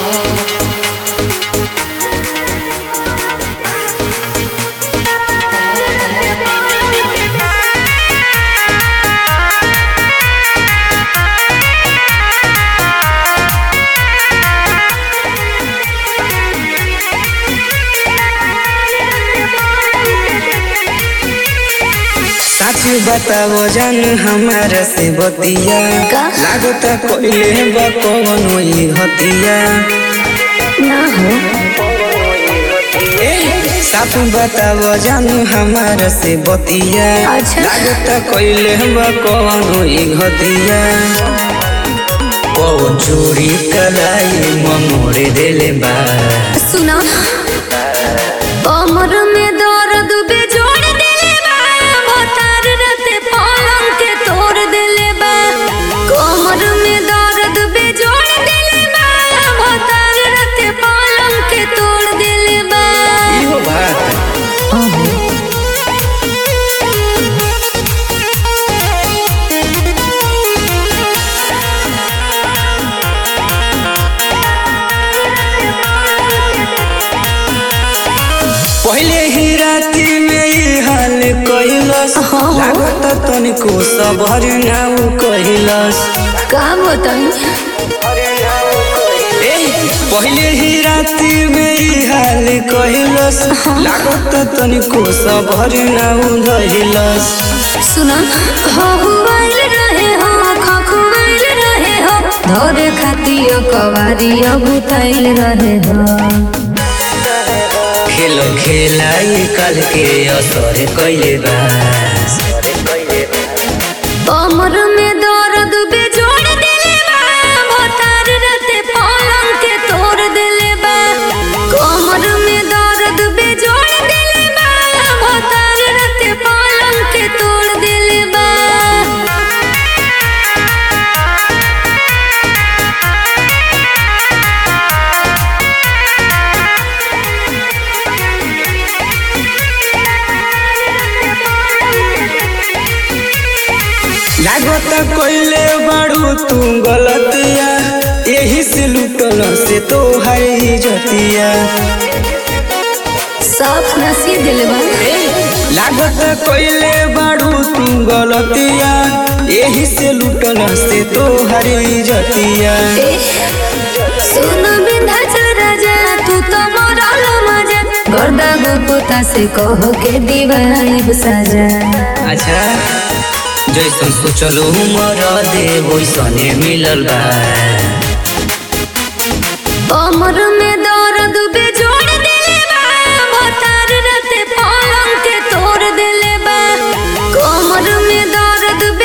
साच बताओ जान हमारा से बतिया का? लागता कोइले बा कौन होई हतिया ना हो साफ बताओ जान हमारा से बतिया अच्छा। लागता कोइले बा कौन होई हतिया कौन चोरी कलाई मोरे देले बा सुना कमर में दर्द बेजोड़ देले बा भतार राते पलंग के तोड़ देले बा कमर में दर्द बेजोड़ देले बा भतार राते पलंग के तोड़ देले बा इहो बात पहले ही राती में ई हाल कइलस हाँ। लागत तनिको सबर नाउ कइलस का बताई ए, पहले ही राती में ई हाल कइलस लागत तनिको सबर नाउ धइलस सुना हो हुआइल रहे हो खखुआइल रहे हो धोरे खातिर कवारिया बुताइल रहे हो खेलो खेलाई कल के असर कइले बा कमर में दर्द बेजोड़ देले बा भतार राते पलंग के तोड़ देले बा कमर में दर्द बेजोड़ देले बा भतार राते पलंग के तोड़ देले बा लागत कइले बाड़ू तू गलतिया यही से लुटल से तो हाई जतिया साफ नसी दिले बा लागत कइले बाड़ू तू गलतिया यही से लुटल से तो हरी जतिया सुन विंध्याचल राजा तू तो मरल मजा गर्दा गुपुता से कहो के दीवानी साजा अच्छा जैसन सोचलो मर दे वैसने मिलल बा कमर में दर्द बेजोड़ देले बा भतार राते पलंग के तोड़ देले बा कमर में दर्द